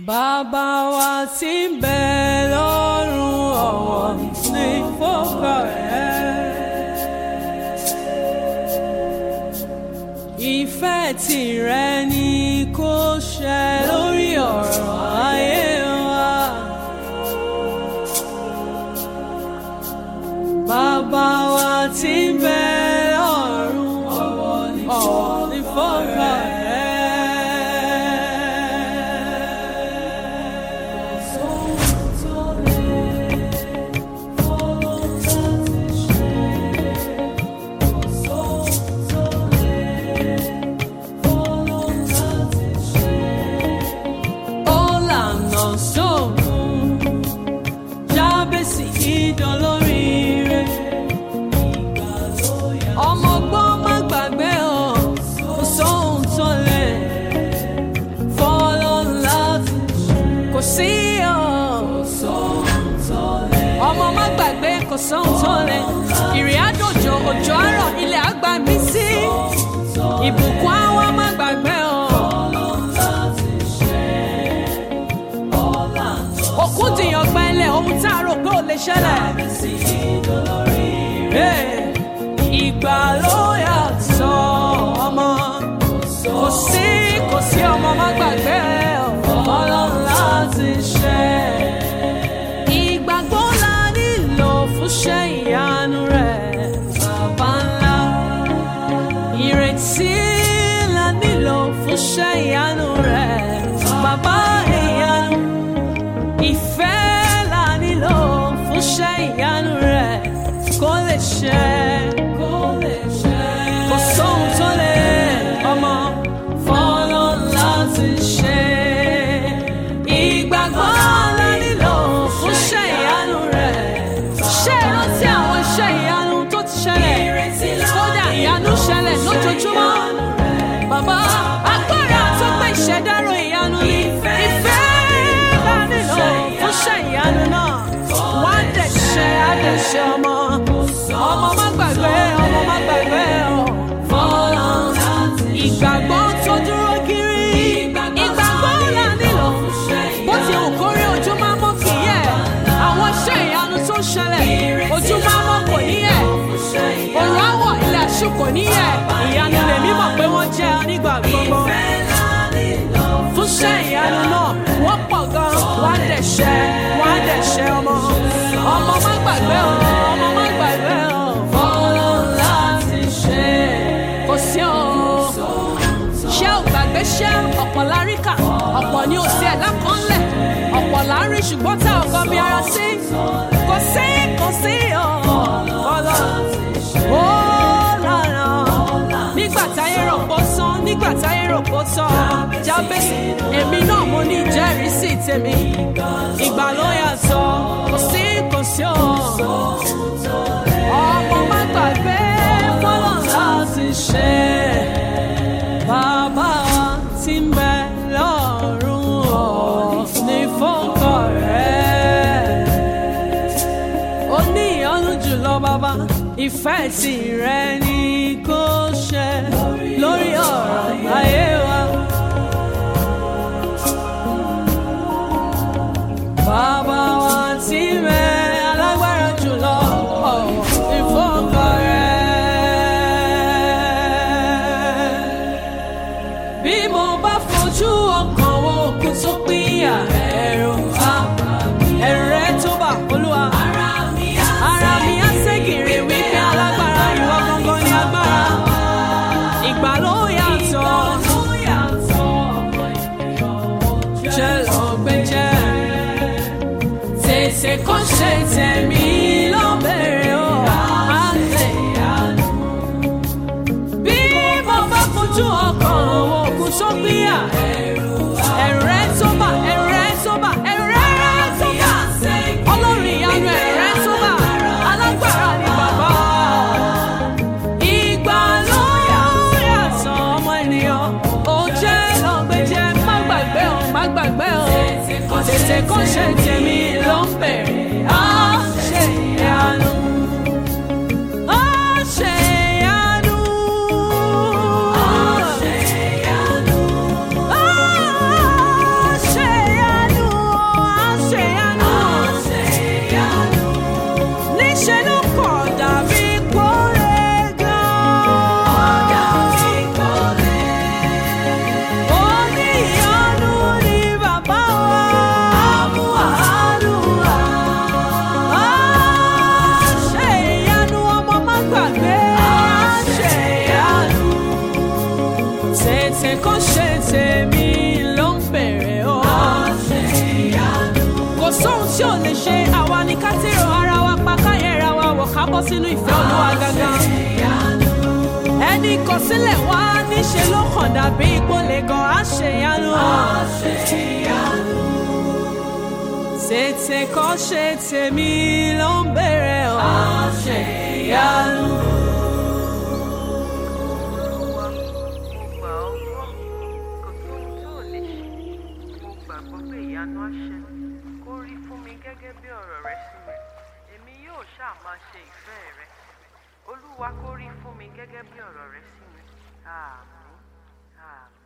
Bàbá wa tí ń bẹ lọ́run ọ̀wọ̀ ní fọ́kọ̀ rẹ̀. Ìfẹ́ tìrẹ ni kó ṣẹ lórí ọ̀rọ̀ ayé wa. Bàbá wa tí ń bẹ lọ́run ọ̀wọ̀ ní fọ́kọ̀ rẹ̀. Ọ̀làna sóògùn jábèsì ìdánlóríire. Ọmọ ọgbọ́n má gbàgbé ọ̀ kò sóhun tó lè fọ́lọ́ láti kò sí ọ̀. Ọmọ má gbàgbé kò sóhun tó lè ìrìn àjòjò òjò àárọ̀ ilẹ̀ àgbà mí sí. Ìbùkún àwọn má gbàgbé ọ̀. òkú dìyàn gbẹ́lẹ̀ ohun tá a rò pé ò lè ṣẹlẹ̀. Hey, ìgbà ló yàtọ̀ ọmọ kò sí kò sí ọmọ má gbàgbé ọlọ́run láti ṣe. ìgbàgbọ́ la nílò fún ṣe ìyanu rẹ̀ bàbá ńlá. ìrètí la nílò fún ṣe ìyanu rẹ̀ bàbá ìyanu ìfẹ́ la nílò fún ṣẹ́ ìyanu rẹ̀ kó lè ṣẹ. kó lè ṣẹ. kò sóhun tó lè ọmọ fọ́nà láti ṣe. ìgbàgbọ́ la nílò fún ṣẹ́ ìyanu rẹ̀. ṣé ẹ rántí àwọn iṣẹ́ ìyanu tó ti ṣẹlẹ̀? kódà ìyanu ṣẹlẹ̀ lójoojúmọ́. bàbá agbára tó gbé ìṣẹ̀dárò ìyanu ni ìfẹ́ la nílò fún ṣẹ́ ìyanu náà. wá dẹ̀ ṣe àdẹ̀ṣe ọmọ. ọmọ má gbàgbé ọmọ má gbàgbé ọ. fọlọ́ ìgbàgbọ́ tó dúró kiri. ìgbàgbọ́ là nílò. bó ti hù kórí ojú máa mọ́ kì í yẹ̀. àwọn iṣẹ́ ìyanu tó ń ṣẹlẹ̀ ojú máa mọ́ kò ní yẹ̀. òrùn àwọ̀ ilẹ̀ àṣù kò ní yẹ̀. ìyanu lèmi mọ̀ pé wọ́n jẹ́ nígbà gbogbo fún ṣẹ́ ìyanu náà wọ́n pọ̀ gan wọ́n á dẹ̀ ṣẹ́ wọ́n á dẹ̀ ṣẹ́ ọmọ ọmọ má gbàgbé o ọmọ má gbàgbé o fọlọ́ láti ṣe kò sí o ṣé ò gbàgbé ṣé ọ̀pọ̀ láríkà ọ̀pọ̀ ni ò sí ẹ̀dá kan lẹ̀ ọ̀pọ̀ lárí ṣùgbọ́n tá ò gbọ́ bí ara sí kò sí kò sí o fọlọ́ ó lànà nígbà táyé rò pó sán nígbà táyé rò pó tán jábèsì èmi náà mo ní ìjẹ́rìísí tèmi ìgbà ló yàtọ̀ kò sí kò sí o ọmọ má gbàgbé fọlọ́ láti ṣe bàbá wa tí ń bẹ lọ́rùn ọ̀ ní fọ́kọ̀ rẹ̀ ó ní ìyọ́nú jùlọ bàbá ìfẹ́ tìrẹ ni kò ṣe lórí ọ̀rọ̀ ayé wa. Bàbá wa tí mẹ́ alágbára jùlọ ọ̀wọ̀ ìfọ́kọ̀ rẹ̀. Bí mo bá fojú ọkàn wo òkú tó pínyà ẹ̀rù àbá ẹ̀rù rẹ̀ tó bà olúwa. Ara mi á ségèrè wípé alágbára ìwọ gangan ni agbára. Ìgbà ló yàtọ̀. Jẹ́ lọ gbé jẹ́. Tètè kó ṣe tẹ̀mí ló bẹ̀rẹ̀ o. Àlẹ́ ìyanu. Bí mo bá fojú ọkàn wo òkú tó gbéyà. Ẹ̀rù rẹ̀ tó bà, ẹ̀rù rẹ̀ tó bà, ẹ̀rù rẹ̀ tó bà. Ọlọ́run ìyanu ẹ̀rù rẹ̀ tó bà. Alágbára ni bàbá. Ìgbà ló yàtọ̀ ọmọ ènìyàn. Ó jẹ́ lọ́gbẹ́jẹ́, má gbàgbé o, má gbàgbé o. Tètè kó ṣe tèmi ló ń bẹ̀rẹ̀. Á ṣe ìyanu. Á ṣe ìyanu. Á ṣe ìyanu. Á ṣe ìyanu. tètè kó ṣe tèmi ló ń bèrè o. kò sóhun tí ò lè ṣe àwa ni ká tèrò ara wa pa káyẹ̀ra wa wọ̀ ká bọ́ sínú ìfẹ́ olúwa gangan. ẹni kọ sílẹ̀ wá níṣe ló kàn dàbí ìpolè gan àṣeyanu. tètè kó ṣe tèmi ló ń bèrè o. àṣeyanu. Olúwa, mo gbà ọ́ gbọ́, kò sóhun tó ò lè ṣe. Mo gbàgbọ́ pé ìyanu á ṣẹlẹ̀. Kó rí fún mi gẹ́gẹ́ bí ọ̀rọ̀ rẹ sí mi. Èmi yóò ṣáà máa ṣe ìfẹ́ rẹ. Olúwa kó rí fún mi gẹ́gẹ́ bí ọ̀rọ̀ rẹ sí mi. Àmín. Àmín.